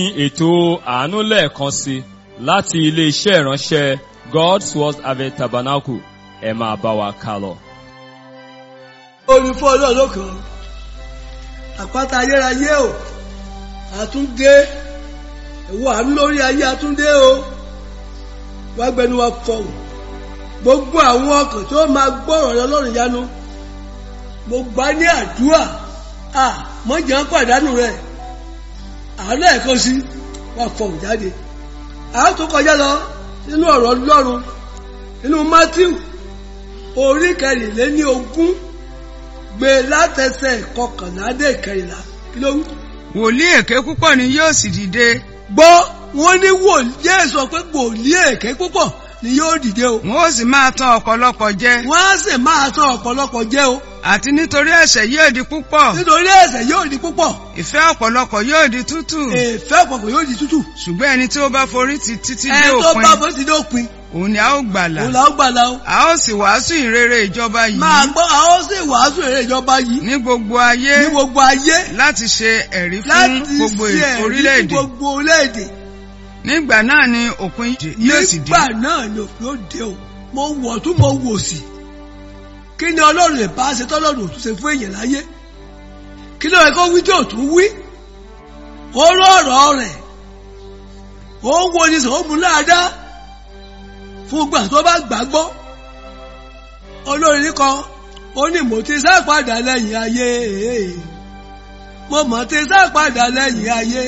ní ètò àánú lẹ́ẹ̀kan sí láti ilé-iṣẹ́ ìránṣẹ́ God's Word Harvest Tabernacle ẹ máa bá wa ká lọ. orin fún ọlọ́run lókàn àpáta ayérayé o àtúndé ẹ̀wọ́ àánú lórí ayé àtúndé o wá gbẹnu wa fọhùn gbogbo àwọn ọkàn tó máa gbọ́rọ̀ rẹ ọlọ́run yanu mo gbà ní àdúrà à mọ̀jà ń pàdánù rẹ̀ àánú ẹ̀kan sí wà fọhùn jáde àwọn tó kọjá lọ nínú ọ̀rọ̀ ọlọ́run nínú Matthew orí kẹrìnléní ogún gbé látẹsẹ̀ kọkànlá dé kẹrìnlá kí ló wí. wòlíì èké púpọ̀ ni yóò sì dìde gbọ́ wọ́n ní wòlíì Jésù sọ pé wòlíì èké púpọ̀ ni yóò dìde o. wọn ó sì máa tan ọ̀pọ̀lọpọ̀ jẹ wọ́n á sì máa tàn ọ̀pọ̀lọpọ̀ jẹ o. àti nítorí ẹ̀ṣẹ̀ yóò di púpọ̀ nítorí ẹ̀ṣẹ̀ yóò di púpọ̀ ìfẹ́ ọ̀pọ̀lọpọ̀ yóò di tútù èèfẹ́ ọ̀pọ̀pọ̀ yóò di tútù. ṣùgbọ́n ẹni tí ó bá forí tì títí dé ẹni tó bá òpin bó ti dópin òun ni a ó gbàlà òun là ó gbàlà o. a ó sì wàásù ìrere ìjọba máa yìí gbọ́ àwọn sì wàásù èrè ìjọba yìí ní gbogbo ayé ní gbogbo ayé láti ṣe ẹ̀rí fún láti gbogbo ṣe ẹ̀rí fún orílẹ̀-èdè gbogbo orílẹ̀-èdè. nígbà náà ni òpin yóò sì dé nígbà náà ni òpin ó dé o mo wọ̀ tún mo wò sí kí ni ọlọ́run lè bá ṣe tọ́lọ́run òtún ṣe fún èèyàn láyé kí ló yẹ kó wí tí ò tún wí ó rọ̀rọ̀ rẹ̀ ó ń wo ni sọ ó mú láàdá fún gbà tó bá gbàgbọ́ olórin kan ó ní mo ti sá padà lẹ́yìn ayé mo mọ̀ ti sá padà lẹ́yìn ayé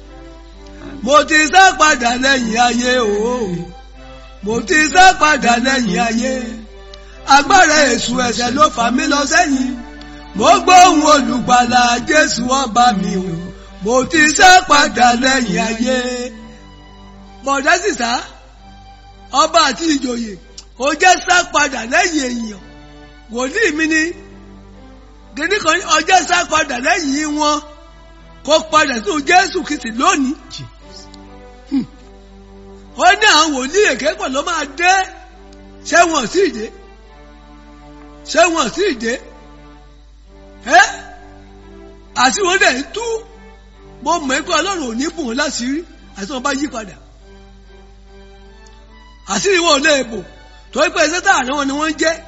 mo ti sá padà lẹ́yìn ayé ooo mo ti sá padà lẹ́yìn ayé agbára èṣù ẹ̀ṣẹ̀ ló fà mí lọ sẹ́yìn mo gbóhùn olùgbàlà jésù ọba mi o mo ti sá padà lẹ́yìn ayé bọ̀dá sísá ọba àti ìjòyè ó jẹ́ sá padà lẹ́yìn èèyàn wòlíì mi ni gidi kan ọjọ́ sá padà lẹ́yìn wọn kó padà sí jésù kìsì lónìí ó ní àwọn wòlíì èké pọ̀ ló máa dé ṣé wọn sì dé ṣé wọn sì dé ẹ́ àti wọn dẹ̀ ń tú mo mọ̀ pé ọlọ́run ò ní bùn wọn láṣìírí àti wọn bá yí padà àṣírí wọn ò lè bò torí pé ẹsẹ̀ tààrí wọn ni wọ́n ń jẹ́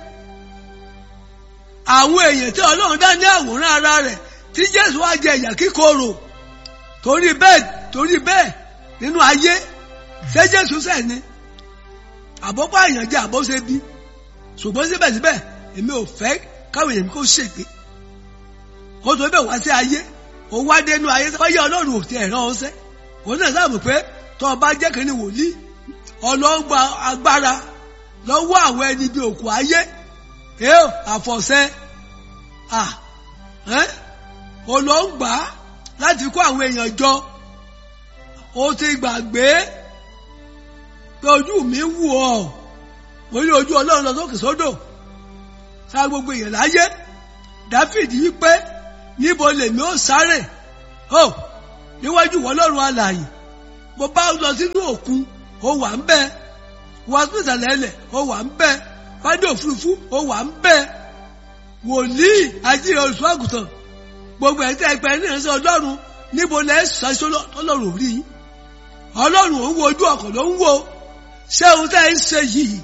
àwọn èèyàn tí ọlọ́run dá ní àwòrán ara rẹ̀ tí jésù wá jẹ ìyà kíkorò torí bẹ́ẹ̀ torí bẹ́ẹ̀ nínú ayé ṣé jésù sẹ̀ ni àbọ̀pọ̀ àyàn jẹ́ àbọ̀ ṣe bí ṣùgbọ́n síbẹ̀síbẹ̀ èmi ò fẹ́ káwọn èèyàn kó ṣègbè kó tó bẹ̀ wá sí ayé ó wá dénú ayé fọyín ọlọ́run ò tẹ ẹ̀rọ ọ̀sẹ́ òun náà sábà pé tó o bá jẹ́ kí ni wòlíì ọlọ́gba agbára lọ́wọ́ àwọn ẹni bí òkú ayé ẹ àfọ̀ṣẹ́ à ẹ́ olóńgbà láti kó àwọn èèyàn jọ ó ti gbàgbé pé ojú mi wù ọ́ mo ní ojú ọlọ́run lọ sókè sódò sá gbogbo èèyàn láyé dáfídì wípé níbo lèmi ó sáré ó níwájú ìwọ ọlọ́run alààyè mo bá lọ sínú òkun ó wà ń bẹ wọ́n tún ìsàlẹ̀ ẹlẹ̀ ó wà ń bẹ fádé òfurufú ó wà ń bẹ wòlíì ajíire olùsọ àgùntàn gbogbo ẹ̀ tẹ́ ẹgbẹ́ ní ìrẹsẹ̀ ọlọ́run níbo lẹ́ ṣaṣọ ọlọ́run ò rí yín ọlọ́run ò ń wo ojú ọkọ̀ ló ń wo ṣé ohun tẹ́ ń ṣe yìí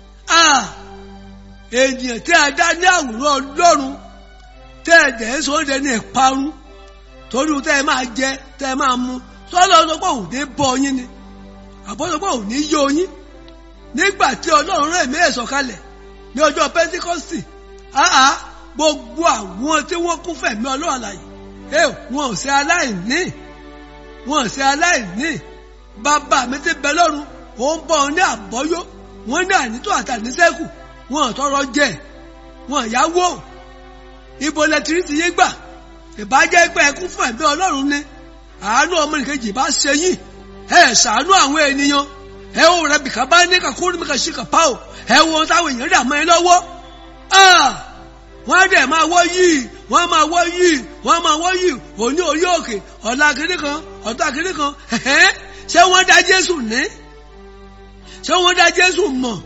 ènìyàn tí a dá ní àwòrán ọlọ́run tẹ́ ẹ dẹ̀ ń sọ ọ́dẹ ní ìparun torí tẹ́ ẹ máa jẹ tẹ́ ẹ máa mu sọ́lọ́ sọ pé òun ní bọ́ yín ni àbọ̀sọ pé òun ní yó yín nígbà tí ọlọ́run rẹ̀ mí ẹ̀sọ̀ kalẹ̀ ní ọjọ́ pẹ́ńtíkọ́sì áá gbogbo àwọn tí wọ́n kún fẹ̀mí ọlọ́run àlàyé ẹ wọn ò ṣe aláìní wọn ò ṣe aláìní bàbá mi ti bẹ lọ́run ó ń bọ̀ ní àbọ́yó wọn ní ànító àtàníṣẹ́kù wọn ò tọrọ jẹ wọn ò yáwó ibo lẹtìrí ti yé gbà ìbájẹ́ pé ẹ kún fún ẹ̀mí ọlọ́run ni àánú ọmọnìkejì bá ṣe yín ẹ ṣàánú àwọn ènìyàn ẹ wo rẹ bìkà bá ní kakúrú mi kà sí kàpá o ẹ wo ohun táwọn èèyàn dà mọ́ ẹ lọ́wọ́ wọ́n á dẹ̀ máa wọ́ yìí wọ́n máa wọ́ yìí wọ́n máa wọ́ yìí òní orí òkè ọ̀la kiri kan ọ̀tá kiri kan ṣé wọ́n dá Jésù ní ṣé wọ́n dá Jésù mọ̀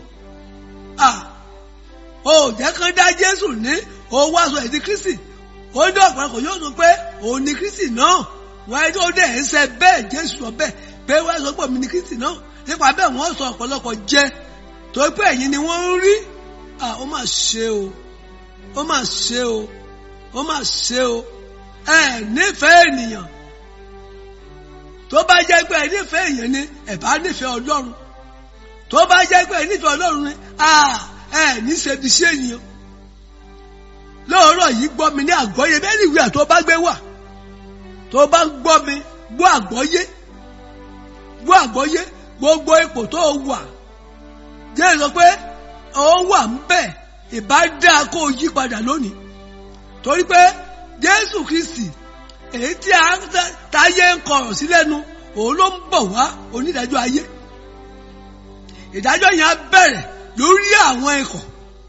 ó jẹ́ kán dá Jésù ní ó wá sọ èdè Kristi ó ní ọ̀pọ̀lọpọ̀ yóò sọ pé òun ni Kristi náà wọ́n ẹni ó dẹ̀ ń sẹ bẹ́ẹ̀ jésù sọ bẹ́ẹ̀ pé wọ́n sọ pé mi ní kristi náà nípa bẹ́ẹ̀ wọ́n sọ ọ̀pọ̀lọpọ̀ jẹ tó pé ẹ̀yin ni wọ́n ń rí ah ó mà ṣe o ó mà ṣe o ó mà ṣe o ẹ nífẹ̀ẹ́ ènìyàn tó bá jẹ́ pé ẹ nífẹ̀ẹ́ èèyàn ni ẹ bá nífẹ̀ẹ́ ọlọ́run tó bá jẹ́ pé ẹ nífẹ̀ẹ́ ọlọ́run ni ah ẹ ní ṣebi sí ènìyàn lóòrọ̀ yìí gbọ́ mi ní àgbọ́yé bẹ́ẹ̀ ni ìwé àtọ́ bá gbé wà tó bá ń gbọ́ mi gbọ́ àgbọ́yé gbọ́ àgbọ́yé gbogbo ipò tó wà jẹ́ sọ pé ó wà ń bẹ̀ ìbá dáa kó o yí padà lónìí torí pé Jésù Kristi èyí tí a táyé ń kọ̀rọ̀ sí lẹ́nu òun ló ń bọ̀ wá onídàájọ́ ayé ìdájọ́ yẹn á bẹ̀rẹ̀ lórí àwọn ikọ̀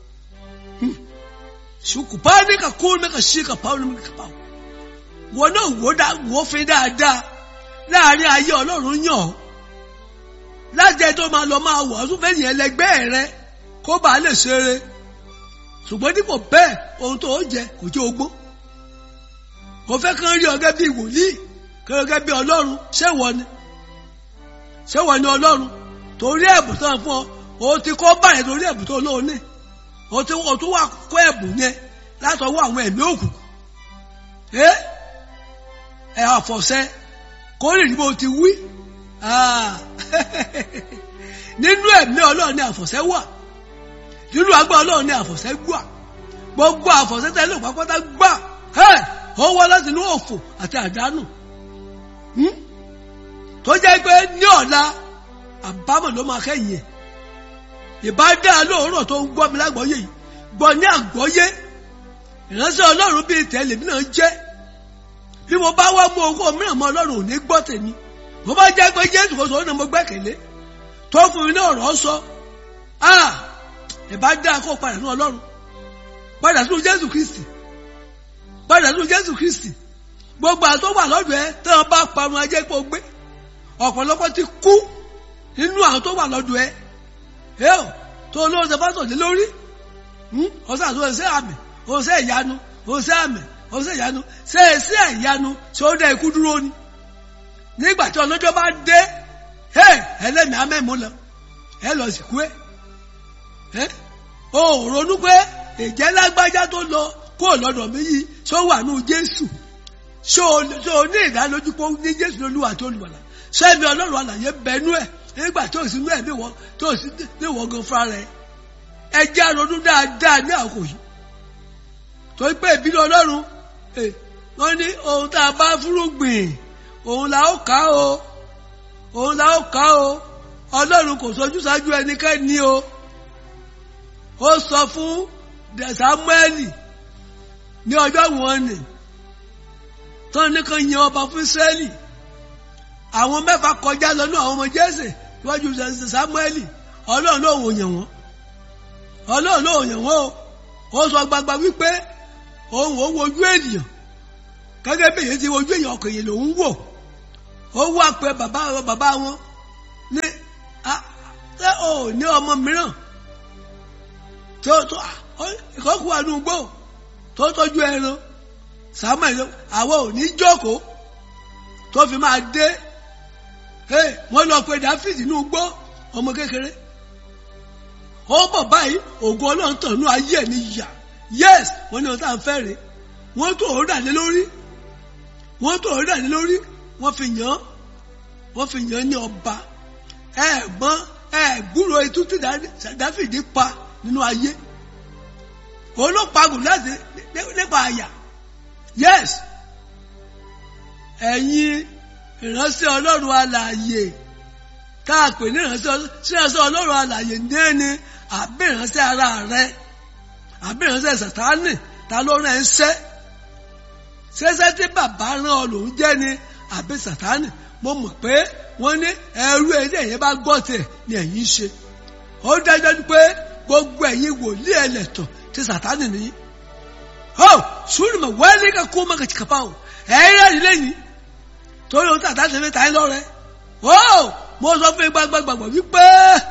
ṣùkùpáàní kà kó mẹ́kà sí kà pàwọn mẹ́kà pàwọn wọn náà wò dá wò fi dáadáa láàrin ayé ọlọ́run yàn ọ́ lájẹ tó máa lọ máa wọ̀ ọ́sùn fẹ́yìn ẹlẹgbẹ́ rẹ kó bàa lè ṣeré ṣùgbọ́n dípò bẹ́ẹ̀ ohun tó jẹ kò jẹ́ ogbó kò fẹ́ kán rí ọgẹ́ bíi wòlíì kán rí ọgẹ́ bíi ọlọ́run ṣé wọ́n ni ṣé wọ́n ni ọlọ́run torí ẹ̀bùn tó ń fún ọ o ti kọ́ báyìí torí ẹ̀bùn tó lóun ní o ti o tún wà kọ́ ẹ̀bùn yẹn látọwọ́ àwọn ẹ̀mí òkùnkùn ẹ ẹ àfọ̀ṣẹ kó lè ní bó ti wí nínú ẹ̀mí ọlọ́run ní àfọ̀ṣẹ wà nínú agbá ọlọ́run ní àfọ̀ṣẹ gbà gbogbo àfọ̀ṣẹ tẹ́lẹ̀ pápátá gbà ó wá láti inú òfò àti àdánù tó jẹ́ pé ní ọ̀la àbámọ̀ ló máa kẹ́yìn ẹ̀ ìbá dá lóòrọ̀ tó ń gbọ́ mi lágbọ́yé yìí gbọ́ ní àgbọ́yé ìránṣẹ́ ọlọ́run bíi tẹ̀lé mi náà jẹ́ bí mo bá wá mú owó mìíràn mọ́ ọlọ́run ò ní gbọ́ tèmi mo bá jẹ́ pé jésù kò sọ̀rọ̀ náà mo gbẹ́kẹ̀lé tó fún mi ní ọ̀rọ̀ sọ ìbá dá kó padà ní ọlọ́run padà sínú jésù kristi padà sínú jésù kristi gbogbo àtọ́ wà lọ́dọ̀ ẹ tí wọ́n bá parun ajé pé o gbé ọ̀pọ̀lọpọ̀ ti kú nínú àwọn tó wà lọ́dọ̀ ẹ ẹ ò tó olóhùn ṣe fásitì lé lórí ọ̀sán àti ọ̀sẹ̀ àmì ọ̀sẹ̀ ìyanu ọ̀sẹ̀ àmì ọ̀sẹ̀ ìyanu ṣe é sí ìyanu ṣé ó dá ikú dúró ni nígbà tí ọlọ́jọ́ bá dé ẹ ẹlẹ́mìí amẹ́mú lọ ẹ lọ sìnkú ẹ ẹ ò ronú pé ìjẹ́ lágbájá tó lọ kó lọ́dọ̀ mi yìí ṣó wà nù Jésù ṣó o ní ìdánilójú pé ní Jésù lolúwa tó lùwàlà ṣé ẹbí Ọlọ́run àlàyé bẹnu ẹ nígbà tó sì nú ẹbí wọn tó sì ní wọn gan fúnra rẹ ẹ jẹ́ ronú dáadáa ní àkókò yìí torí pé ìbínú Ọlọ́run wọ́n ní ohun tá a bá fúrúgbìn òun la ó ká o òun la ó ká o Ọlọ́run kò sojú sáájú ẹnikẹ́ni o ó sọ fún Sámúẹ́lì ní ọjọ́ wọn ni tán ní kan yan ọba fún Ísírẹ́lì àwọn mẹ́fà kọjá lọ́nà àwọn ọmọ Jésè níwájú Sámúẹ́lì Ọlọ́run ló wò yàn wọ́n Ọlọ́run ló wò yàn wọ́n o ó sọ gbagba wípé òun ò wojú ènìyàn gẹ́gẹ́ bí èyí ti wojú èèyàn ọkọ̀ èyí lòun wò ó wá pé bàbá bàbá wọn ní ṣé o ní ọmọ mìíràn tó tó ìkọ́kù wà nù gbó tó tọ́jú ẹran Samuel àwọn ò ní jókòó tó fi máa dé wọ́n lọ pé Dáfídì nù gbó ọmọ kékeré ó bọ̀ báyìí ògùn ọlọ́run tàn ní ayé ẹ̀ ní yà yes wọ́n ní ọ̀tá ń fẹ́ rè wọ́n tó ọ̀rọ̀ dàlé lórí wọ́n tó ọ̀rọ̀ dàlé lórí wọ́n fi yàn wọ́n fi yàn ní ọba ẹ̀gbọ́n ẹ̀gbúrò etú tí Dáfídì pa nínú ayé òun ló pa gùn láti nípa àyà yes ẹ̀yin ìránṣẹ́ ọlọ́run alààyè tá a pè ní ìránṣẹ́ ọlọ́run alààyè ní ẹni àbí ìránṣẹ́ ara rẹ àbí ìránṣẹ́ sàtánì ta ló rán ẹ ń ṣẹ́ ṣẹ́ṣẹ́ tí bàbá rán ọ lòún jẹ́ ni àbí sàtánì mo mọ̀ pé wọ́n ní ẹrú ẹni ẹ̀yẹ bá gbọ́ tiẹ̀ ni ẹ̀yin ṣe ó dájú pé gbogbo ẹ̀yin wòlíì ẹlẹ́tọ̀ ti sàtánì nìyí ó sùúrù mọ̀ wẹ́ẹ́lì ká kó má kàtí kàpá o ẹ̀yẹ́ rí lẹ́yìn torí ohun tí sàtánì fi ta ẹ́ lọ́rẹ́ ó mo sọ fún yín gbàgbàgbà wípé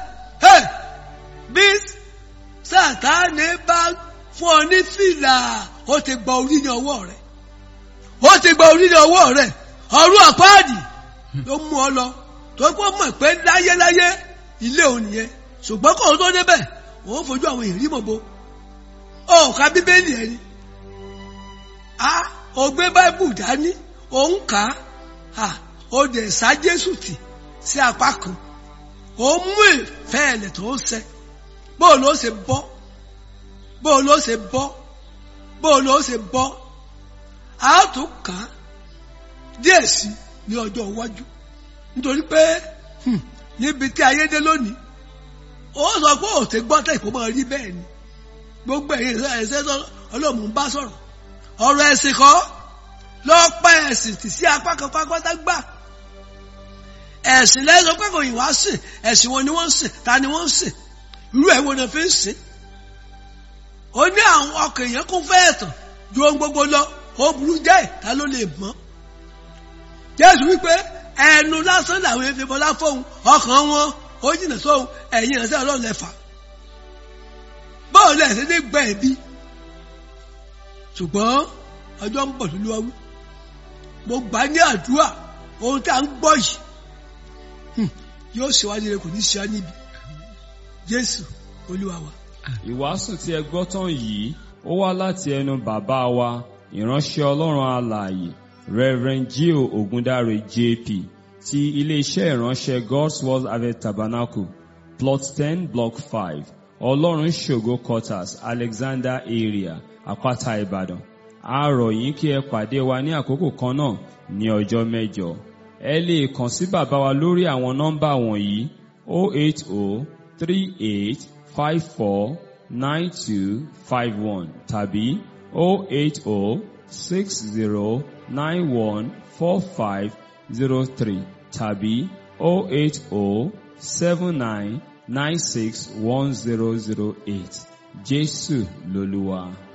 bí sàtánì bá fún ọ ní fìlà ó ti gba orí ní ọwọ́ rẹ̀ ó ti gba orí ní ọwọ́ rẹ̀ ọ̀run àpáàdì ló mú ọ lọ tó kó mọ̀ pé láyéláyé ilé òun nìyẹn ṣùgbọ́n kò tó débẹ̀ òun fojú àwọn èèyàn rí mọ̀bo ó ka bíbélì ẹni a ò gbé báíbù dání òun kà á ó dẹ̀ sá jésù tì sí apá kan ó mú ìfẹ́ ẹ̀lẹ̀ tó ń sẹ bóò ló ṣe bọ́ bóò ló ṣe bọ́ bóò ló ṣe bọ́ a ó tún kà á díẹ̀ sí ní ọjọ́ iwájú nítorí pé hmm, níbi tí ayé dé lónìí ó sọ pé òtí gbọ́ tẹ̀ kó máa rí bẹ́ẹ̀ ni gbogbo ẹ̀yìn ẹ̀sẹ̀ ọlọ́mù ń bá sọ̀rọ̀ ọ̀rọ̀ ẹ̀sìn kọ́ lọ́ọ́ pẹ́ ẹ̀sìn tì sí apá kan pápátá gbà ẹ̀sìn lẹ́sọ pé kò yìí wá sìn ẹ̀sìn wọn ni wọ́n ń sìn ta ni wọ́n ń sìn irú ẹ̀ wo ni fi ń sìn ó ní àwọn ọkàn èèyàn kún fẹ́ ẹ̀tàn ju ohun gbogbo lọ ó burú jáì ta ló lè mọ̀ jésù wípé ẹnu lásán làwọn efi bọlá fóun ọkàn wọn ó jìnà sóhun ẹ̀yìn ìránṣẹ́ ọlọ́run lẹ́fà báwo lẹ̀ ṣe ní gbẹ ẹ̀bí ṣùgbọ́n ọjọ́ ń bọ̀ tó lúwa wí mo gbà ní àdúrà ohun tí a ń gbọ́ yìí hmm, yóò ṣe wá nílé kò ní ṣe á níbi jésù olúwa wa. Ìwàásù tí ẹ gbọ́ tán yìí ó wá láti ẹnu bàbá wa ìránṣẹ́ Ọlọ́run alààyè Reverend Gio Ogundare JP ti iléeṣẹ́ ìránṣẹ́ God's Word Harvest Tabernacle plot ten block five Ọlọ́run ṣògo quarters Alexander area Àpáta Ìbàdàn a rọ̀ yín kí ẹ pàdé wa ní àkókò kan náà ní ọjọ́ mẹ́jọ ẹ lè kàn sí bàbá wa lórí àwọn nọ́mbà wọ̀nyí 080 38 54 9251 tàbí 080 60 91 4503 tàbí 080 79 96 1008 Jésù lolúwa.